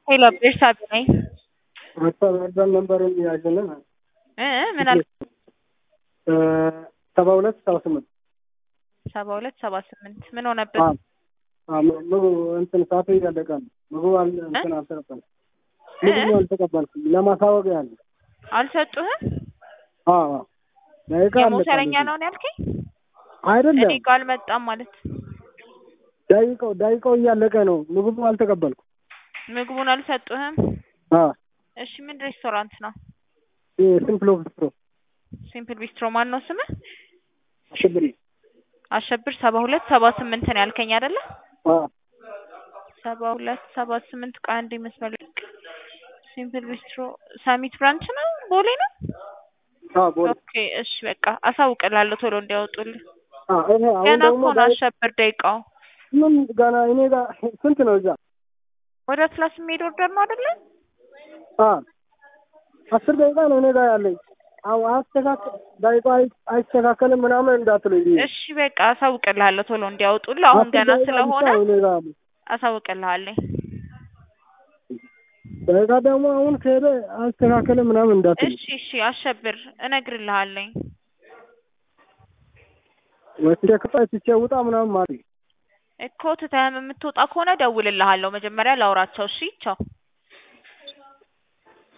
ሄሎ ቤርሳቤ ነኝ። ማስተባበር ነንበሩን ያዥልን እ ምን አልክ? ሰባ ሁለት ሰባ ስምንት ሰባ ሁለት ሰባ ስምንት ምን ሆነብን? ምግቡ እንትን ሰዓቱ እያለቀ ነው። ምግቡ አል- እንትን አልተቀበልኩም። ምግቡ አልተቀበልኩም። ለማሳወቅ ያለ አልሰጡህም? አዎ ደቂቃ የሞተረኛ አለቀ። ነው ያልከኝ? አይደለም እኔ ጋር አልመጣም ማለት ደቂቃው ደቂቃው እያለቀ ነው። ምግቡ አልተቀበልኩም። ምግቡን አልሰጡህም? አዎ እሺ ምን ሬስቶራንት ነው? ሲምፕል ኦፍ ሲምፕል ቢስትሮ ማን ነው ስምህ? ሽብሪ አሸብር ሰባ ሁለት ሰባ ስምንት ነው ያልከኝ አይደለ? አዎ ሰባ ሁለት ሰባ ስምንት ከአንድ መስመር ልቅ ሲምፕል ቢስትሮ ሳሚት ብራንች ነው ቦሌ ነው? አዎ ቦሌ ኦኬ እሺ በቃ አሳውቅላለሁ ቶሎ እንዲያወጡልህ። አዎ ይሄ አሁን ገና ደግሞ እኮ ነው አሸብር ደቂቃው። ምን ገና እኔ ጋር ስንት ነው እዛ? ወደ ክላስ የሚሄድ ኦርደር ነው አይደለ? አዎ አስር ደቂቃ ነው እኔ ጋር ያለኝ። አዎ አስተካከል ደቂቃ አይ- አይስተካከልም ምናምን እንዳትሉኝ ብዬ እሺ በቃ አሳውቅልሃለሁ ቶሎ እንዲያወጡልህ። አሁን አስር ገና ደቂቃ ብቻ ስለሆነ ነው እኔ ጋር ያለኝ። አሳውቅልሃለሁ። ደቂቃ ደግሞ አሁን ከሄደ አስተካከልም ምናምን እንዳትሉኝ። እሺ እሺ አሸብር እነግርልሃለኝ። ወስደ ከፋይ ትቼ ውጣ ምናምን ማለት ነው። እኮ ትተህም የምትወጣ ከሆነ ደውልልሃለሁ። መጀመሪያ ላውራቸው። እሺ ቻው።